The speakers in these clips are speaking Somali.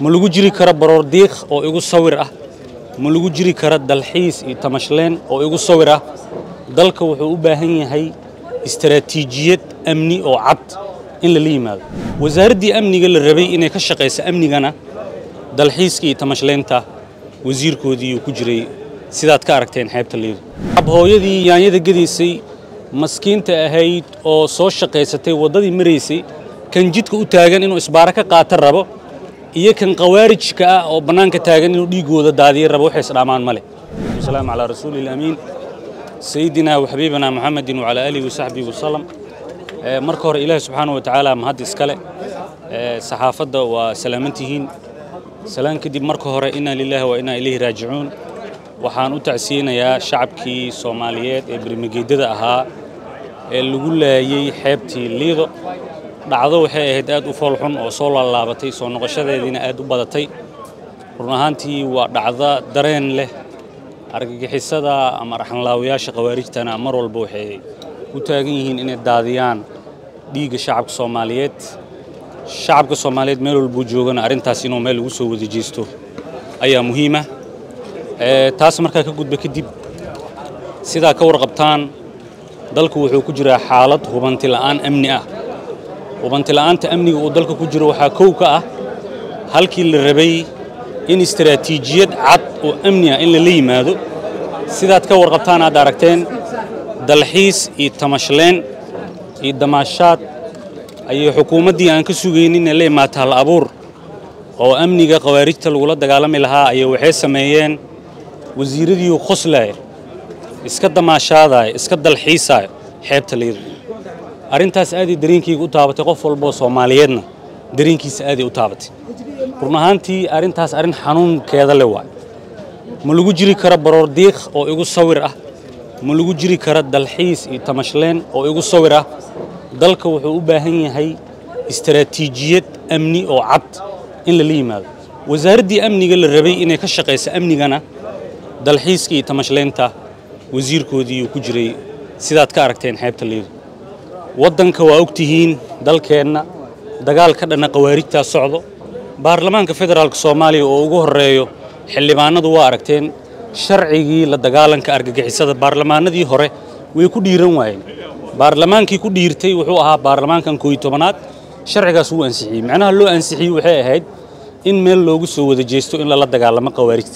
ma lagu jiri karo baroordiiq oo igu sawir ah ma lagu jiri karo dalxiis iyo tamashleen oo igu sawir ah dalka wuxuu u baahan yahay istaraatiijiyad amni oo cad in lala yimaado wasaaraddii amniga la rabay inay ka shaqayso amnigana dalxiiska iyo tamashleynta wasiirkoodii uu ku jiray sidaad ka aragteen xeebta liido abhooyadii yaanyada gadaysay maskiinta ahayd oo soo shaqaysatay waddadii maraysay kan jidka u taagan inuu isbaaro ka qaata rabo iyo kan khawaarijka ah oo bannaanka taagan inuu dhiiggooda daadiya rabo waxay isdhaamaan ma leh wasalaamu calaa rasuuli ilamiin sayidina waxabiibina muxamedin wacalaa aalihi wasaxbihi wasalam marka hore ilaahi subxaanahu watacaala mahad iskale saxaafadda waa salaamantihiin salaan kadib marka hore inaa lilaahi wa inaa ilayhi raajicuun waxaan u tacsiyeynayaa shacabkii soomaaliyeed ee bermageedada ahaa ee lagu laayey xeebtii liido dhacdo waxay ahayd aad u foolxun oo soo laalaabatay soo noqoshadeediina aad u badatay run ahaantii waa dhacda dareen leh argagixisada ama raxanlaawayaasha khawaarijtana mar walba waxay u taagan yihiin inay daadiyaan dhiigga shacabka soomaaliyeed shacabka soomaaliyeed meel walbuu joogana arrintaas inuu meel ugu soo wada jeesto ayaa muhiima taas markaa ka gudba kadib sidaa ka warqabtaan dalku wuxuu ku jiraa xaalad hubanti la'aan amni ah hubanti la'aanta amniga uu dalka ku jiro waxaa kow ka ah halkii la rabay in istaraatiijiyad cad oo amni ah in lala yimaado sidaad ka warqabtaan aad aragteen dalxiis iyo tamashleen iyo damaashaad ayay xukuumaddii aan ka sugaynin ee la imaata hal abuur oo amniga khawaarijta lagula dagaalami lahaa ayay waxay sameeyeen wasiiradiiu qoslaaya iska damaashaadaaya iska dalxiisaaya xeebta liido arrintaas aaday dareenkayga u taabatay qof walboo soomaaliyeedna dareenkiisa aaday u taabatay run ahaantii arrintaas arrin xanuunkeeda le waay ma lagu jiri karo baroordiiq oo igu sawir ah ma lagu jiri karo dalxiis iyo tamashleen oo igu sawir ah dalka wuxuu u baahan yahay istaraatiijiyad amni oo cad in lala yimaado wasaaraddii amniga la rabay inay ka shaqayso amnigana dalxiiska iyo tamashleynta wasiirkoodii uu ku jiray sidaad ka aragteen xeebta liido waddanka waa ogtihiin dalkeenna dagaal ka dhanna khawaarijtaa socdo baarlamaanka federaalka soomaaliya oo ugu horreeyo xildhibaanadu waa aragteen sharcigii la dagaalanka argagixisada baarlamaanadii hore way ku dhiiran waayeen baarlamaankii ku dhiirtay wuxuu ahaa baarlamaankan kooiyo tobanaad sharcigaas wuu ansixiyey macnaha loo ansixiyey waxay ahayd in meel loogu soo wada jeesto in lala dagaalamo khawaarijta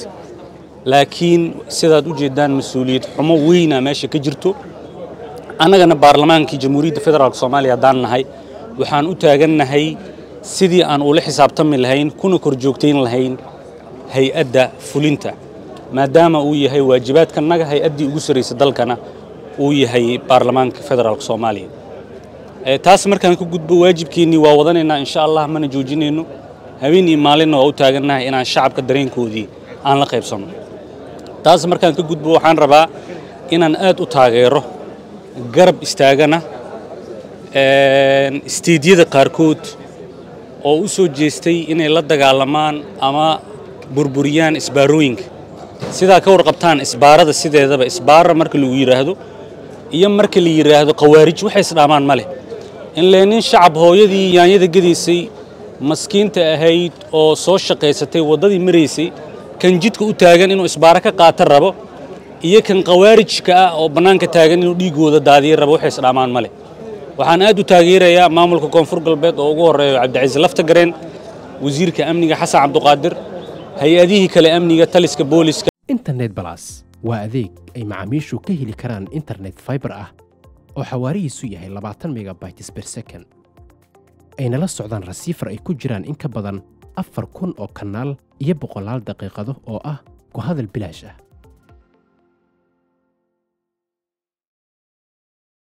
laakiin sidaad u jeeddaan mas-uuliyad xumo weyna meesha ka jirto annagana baarlamaankii jamhuuriyadda federaalk soomaaliya haddaan nahay waxaan u taagannahay sidii aan ula xisaabtami lahayn kuna kor joogtayn lahayn hay-adda fulinta maadaama uu yahay waajibaadkanaga hay-addii ugu sarraysa dalkana uu yahay baarlamaanka federaalk soomaaliya taas markaan ka gudbo waajibkeennii waa wadanaynaa insha allah mana joojinayno habeen iyo maalinna waa u taagannahay inaan shacabka dareenkoodii aan la qaybsanno taas markaan ka gudbo waxaan rabaa inaan aad u taageero garab istaagana isteedyada qaarkood oo u soo jeestay inay la dagaalamaan ama burburiyaan isbaarooyinka sidaa ka warqabtaan isbaarada sideedaba isbaara marka lagu yidhaahdo iyo marka la yidhaahdo khawaarij waxay isdhaamaan ma leh in lee nin shacab hooyadii yaanyada gadaysay maskiinta ahayd oo soo shaqaysatay waddadii maraysay kan jidka u taagan inuu isbaaro ka qaata rabo iyo kan khawaarijka ah oo bannaanka taagan inuu dhiiggooda daadiya rabo waxay isdhaamaan ma leh waxaan aad u taageerayaa maamulka koonfur galbeed oo ugu horreeyo cabdicasiis laftagareen wasiirka amniga xasan cabduqaadir hay-adihii kale amniga taliska booliska internet balas waa adeeg ay macaamiishu ka heli karaan internet faibar ah oo xawaarihiisu yahay labaatan megabytes ber second ayna la socdaan rasiifar ay ku jiraan in ka badan afar kun oo kanaal iyo boqolaal daqiiqado oo ah ku hadal bilaash ah